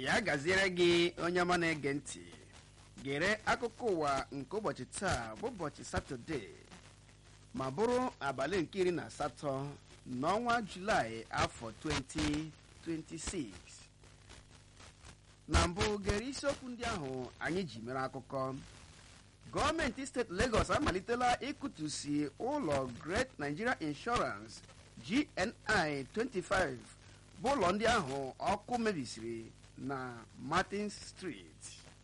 ya gaziere gị onye ọma na-ege ntị gere akụkọ ụwa nke ụbọchị taa bụ ụbọchị satọde ma bụrụ abalị nke iri na asatọ n'ọnwa julaị afọ 2026 na mbụ gere isiokwu ndị ahụ anyị ji mere akụkọ gọọmenti steeti Lagos amalitela ịkụtusi ụlọ Great Nigeria Insurance GNI 25 bụ ụlọ ndị ahụ ọkụ mebisiri na Martin Street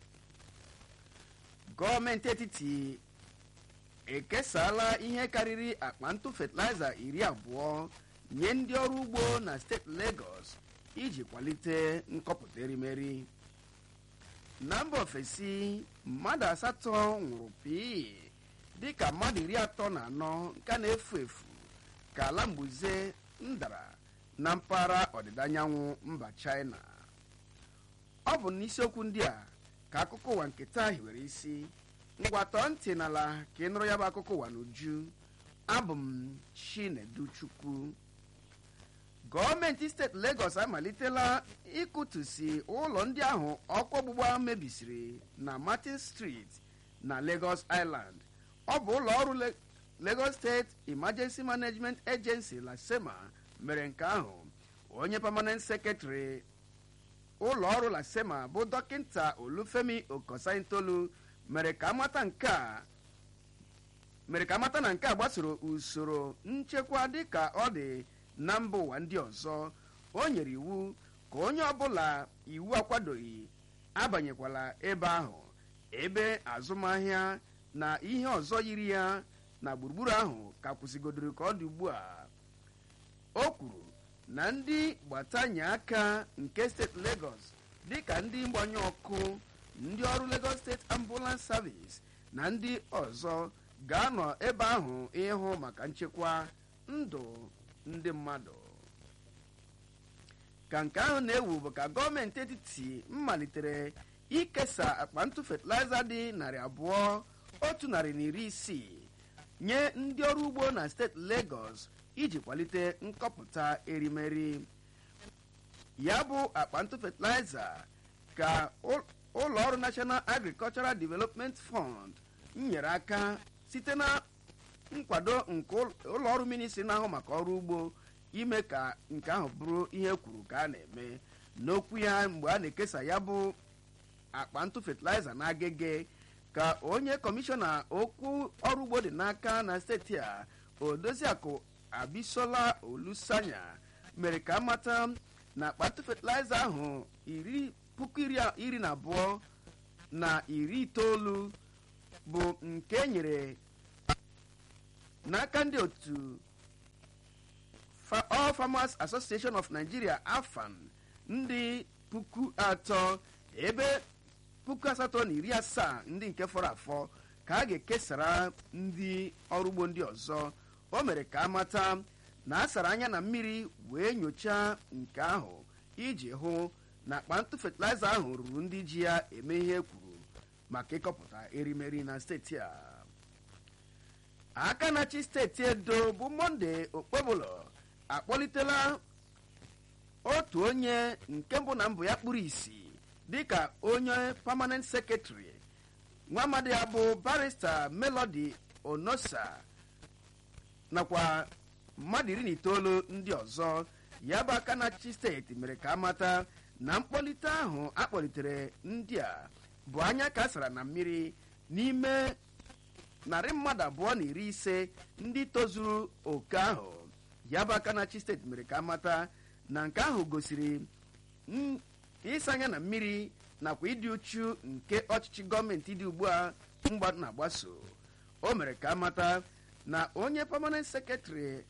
gọọmenti etiti ekesala ihe karịrị akpa ntụ fatịlaịza iri abụọ nye ndị ọrụ ugbo na steeti Lagos iji kwalite nkọpụta erimeri na mba ofesi mmadụ asatọ nwụrụ pii dịka mmadụ iri atọ na anọ nke na-efu efu ka ala mbuze ndara na mpaghara ọdịda anyanwụ mba China ọ bụ n'isiokwu ndị a ka akụkọ ụwa nke taa hiwere isi ngwatọ ntị n'ala ka ị nụrụ ya bụ akụkọ ụwa n'uju abụ m Chinedu Chukwu gọọmenti steeti Lagos amalitela ịkụtusi ụlọ ndị ahụ ọkụ ọgbụgba mebisiri na Martin Street na Lagos Island ọ bụ ụlọ ọrụ Lagos State Emergency Management Agency LASEMA mere nke ahụ onye permanent secretary ụlọ ọrụ LASEMA bụ dọkịta Olufemi Okosaintolu mere ka amata nke a mere ka amata na nke a gbasoro usoro nchekwa dịka ọ dị na mba ụwa ndị ọzọ o nyere iwu ka onye ọbụla iwu akwadoghị abanyekwala ebe ahụ ebe azụmahịa na ihe ọzọ yiri ya na gburugburu ahụ ka kwụsịgodoro ka ọ dị ugbu a o kwuru na ndị gbatanye aka nke steeti Lagos dịka ndị mgbanye ọkụ ndị ọrụ Lagos State Ambulance Service na ndị ọzọ ga-anọ ebe ahụ ịhụ maka nchekwa ndụ ndị mmadụ ka nke ahụ na-ewu bụ ka gọọmenti etiti malitere ikesa akpa ntụ fatịlaịza dị narị abụọ otu narị na iri isii nye ndị ọrụ ugbo na steeti Lagos iji kwalite nkọpụta erimeri ya bụ akpa ntụ fatịlaịza ka ụlọ ọrụ National Agricultural Development Fund nyere aka site na nkwado nke ụlọ ọrụ ministri na-ahụ maka ọrụ ugbo ime ka nke ahụ bụrụ ihe kwuru ka a na-eme n'okwu ya mgbe a na-ekesa ya bụ akpa ntụ fatịlaịza na agege ka onye kọmishọna okwu ọrụ ugbo dị n'aka na steeti a odoziakụ abisola olusanya mere ka amata na akpa ntụ fatịlaịza ahụ iri puku iri na abụọ na iri itoolu bụ nke nyere n'aka ndị otu All Farmers Association of Nigeria AFAN ndị puku atọ ebe puku asatọ na iri asaa ndị nke fọrọ afọ ka a ga-ekesara ndị ọrụ ugbo ndị ọzọ o mere ka amata na a sara anya na mmiri wee nyochaa nke ahụ iji hụ na akpa ntụ fatịlaịza ahụ ruru ndị ji ya eme ihe kwuru maka ịkọpụta erimeri na steeti a aka na-achị steeti edo bụ monde okpebụlọ akpọlitela otu onye nke mbụ na mbụ ya kpụrụ isi dịka onye permanent secretary nwa amadi ya bụ barista melody onosa nakwa mmadụ iri na itoolu ndị ọzọ ya bụ aka na-achị steeti mere ka amata na mkpọlite ahụ akpọlitere ndị a bụ anya ka sara na mmiri n'ime narị mmadụ abụọ na iri ise ndị tozuru oke ahụ ya bụ aka na-achị steeti mere ka amata na nke ahụ gosiri ịsa anya na mmiri nakwa ịdị uchu nke ọchịchị gọọmenti dị ugbu a mgba na-agbaso o mere ka amata na onye permanent secretary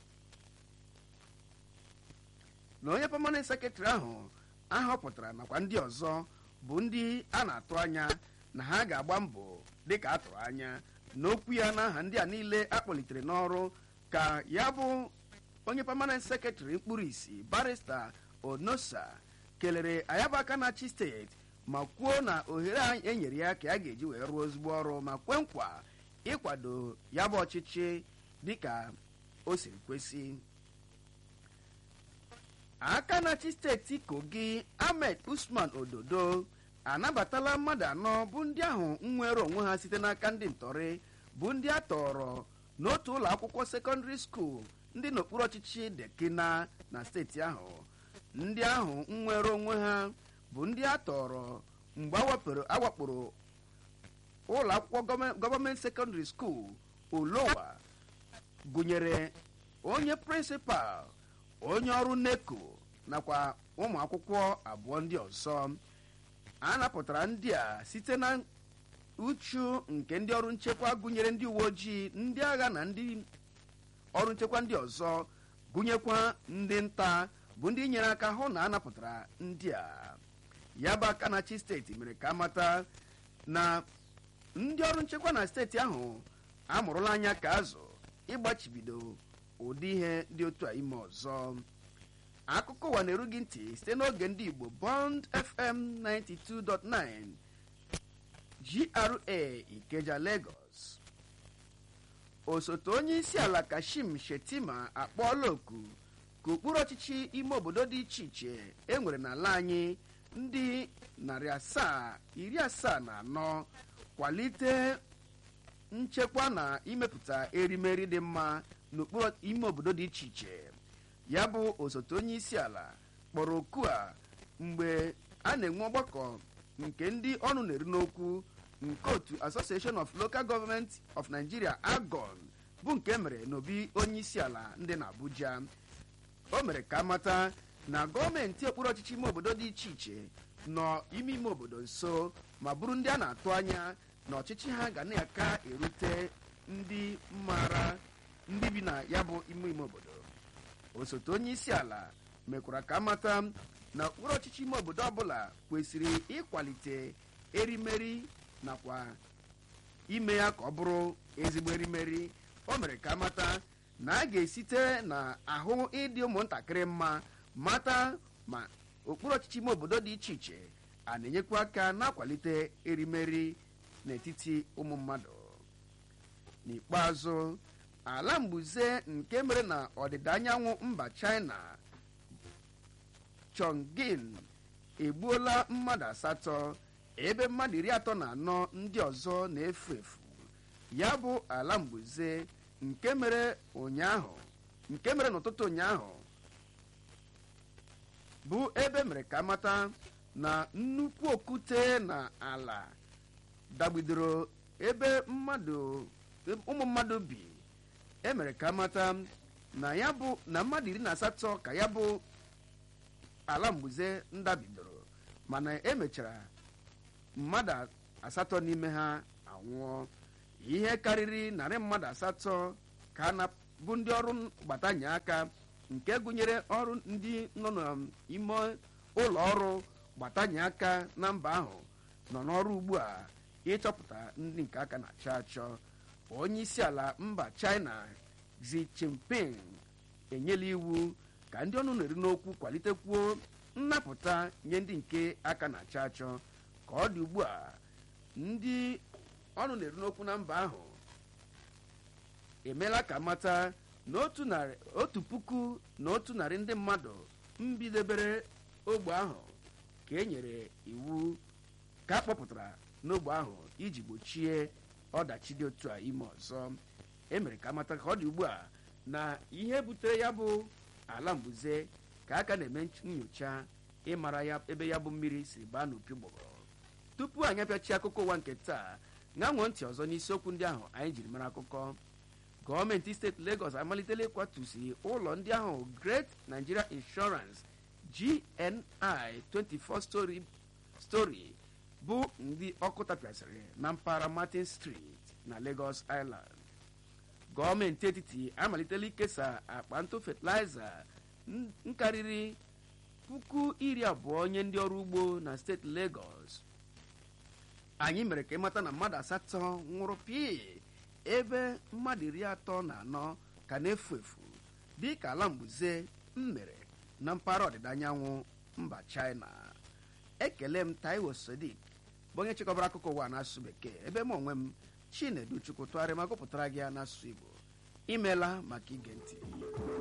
na onye permanent secretary ahụ ahọpụtara nakwa ndị ọzọ bụ ndị a na-atụ anya na ha ga-agba mbọ dịka a tụrụ anya n'okwu ya n'aha ndị a niile akpọlitere n'ọrụ ka ya bụ onye permanent secretary mkpụrụ isi barista onosa kelere ayabaka na-achị steeti ma kwuo na ohere a enyere ya ka ya ga-eji wee rụọ ezigbo ọrụ ma kwe nkwa ịkwado ya bụ ọchịchị dịka o siri kwesị aka na-achị steeti kogi ahmed usman ododo anabatala mmadụ anọ bụ ndị ahụ nnwere onwe ha site n'aka ndị ntọrị bụ ndị a tọrọ n'otu ụlọ akwụkwọ sekọndịrị skuul ndị n'okpuru ọchịchị dekina na steeti ahụ ndị ahụ nnwere onwe ha bụ ndị a tọrọ mgbe awakporo ụlọ akwụkwọ gọọmenti sekọndịrị skuul olowa gụnyere onye prịnsịpal onye ọrụ neko nakwa ụmụ akwụkwọ abụọ ndị ọzọ a napụtara ndị a site na uchu nke ndị ọrụ nchekwa gụnyere ndị uwe ojii ndị agha na ndị ọrụ nchekwa ndị ọzọ gụnyekwa ndị nta bụ ndị nyere aka hụ na a napụtara ndị a ya bụ aka na-achị steeti mere ka amata na ndị ọrụ nchekwa na steeti ahụ amụrụla anya ka azụ ịgbachibido ụdị ihe dị otu a ime ọzọ akụkọ ụwa na-eru gị ntị site n'oge ndị igbo bond fm 92.9 gra ikeja lagos osote onye isi ala kashim shetima akpọọla oku ka ụkpụrụ ọchịchị ime obodo dị iche iche e nwere n'ala anyị ndị narị asaa iri asaa na anọ kwalite nchekwa na imepụta erimeri dị mma n'okpuru ime obodo dị iche iche ya bụ osote onye isi ala kpọrọ oku a mgbe a na-enwe ọgbakọ nke ndị ọnụ na-eru n'okwu nke otu association of local government of nigeria agon bụ nke mere n'obi onye isi ala ndị na abuja o mere ka mata na gọọmenti okpuru ọchịchị ime obodo dị iche iche nọ ime ime obodo nso ma bụrụ ndị a na-atụ anya na ọchịchị ha ga na-aka erute ndị mara ndị bi na ya bụ ime ime obodo osote onye isi ala mekwara ka mata na okpuru ọchịchị ime obodo ọbụla kwesịrị ịkwalite erimeri nakwa ime ya ka ọ bụrụ ezigbo erimeri o mere ka mata na a ga-esite na ahụ ịdị ụmụntakịrị mma mata ma okpuru ọchịchị ime obodo dị iche iche a na-enyekwa aka na-akwalite erimeri n'etiti ụmụ mmadụ n'ikpeazụ ala mbuze nke mere na ọdịda anyanwụ mba china chongqing egbuola mmadụ asatọ ebe mmadụ iri atọ na anọ ndị ọzọ na-efu efu ya bụ ala mbuze nke mere ụnyaahụ nke mere n'ụtụtụ ụnyaahụ bụ ebe mere ka mata na nnukwu okwute na ala dagbidoro ebe mmadụ ụmụ mmadụ bi emere ka mata na ya bụ na mmadụ iri na asatọ ka ya bụ ala mgbuze ndabidoro mana emechara mmadụ asatọ n'ime ha anwụọ ihe karịrị narị mmadụ asatọ ka na bụ ndị ọrụ gbatanye aka nke gụnyere ọrụ ndị nọ n'ime ụlọ ọrụ gbatanye aka na mba ahụ nọ n'ọrụ ugbu a ịchọpụta ndị nke aka na-achọ achọ onye isi ala mba china xi jinping enyela iwu ka ndị ọnụ na-eri n'okwu kwalitekwuo nnapụta nye ndị nke aka na-achọ achọ ka ọ dị ugbu a ndị ọnụ na-eri n'okwu na mba ahụ emeela ka mata na otu puku na otu narị ndị mmadụ mbidebere ogbe ahụ ka e nyere iwu ka a kpọpụtara n'ogbe ahụ iji gbochie ọdachi dị otu a ime ọzọ emere ka amata ka ọ dị ugbu a na ihe butere ya bụ ala mbuze ka aka na-eme nyocha ịmara ya ebe ya bụ mmiri si baa n'opi gbọgọrọ tupu anyị apịachi akụkọ ụwa nke taa ṅanwụọ ntị ọzọ n'isiokwu ndị ahụ anyị jiri mara akụkọ gọọmenti steeti Lagos amalitela ịkwatusi ụlọ ndị ahụ Great Nigeria Insurance GNI 24 story story bụ ndị ọkụ tapịasịrị na mpaghara Martin Street na Lagos Island gọọmenti etiti amalitela ikesa akpa ntụ fatịlaịza nkarịrị puku iri abụọ nye ndị ọrụ ugbo na steeti Lagos anyị mere ka ịmata na mmadụ asatọ nwụrụ pii ebe mmadụ iri atọ na anọ ka na-efu efu dị ka ala mbuze mmere na mpaghara ọdịda anyanwụ mba China ekele m Taiwo Sodiq bụ onye chịkọbara akụkọ ụwa n'asụsụ bekee ebe m onwe m Chinedu Chukwu tụgharịa ma gụpụtara gị ya n'asụsụ Igbo imeela maka ige ntị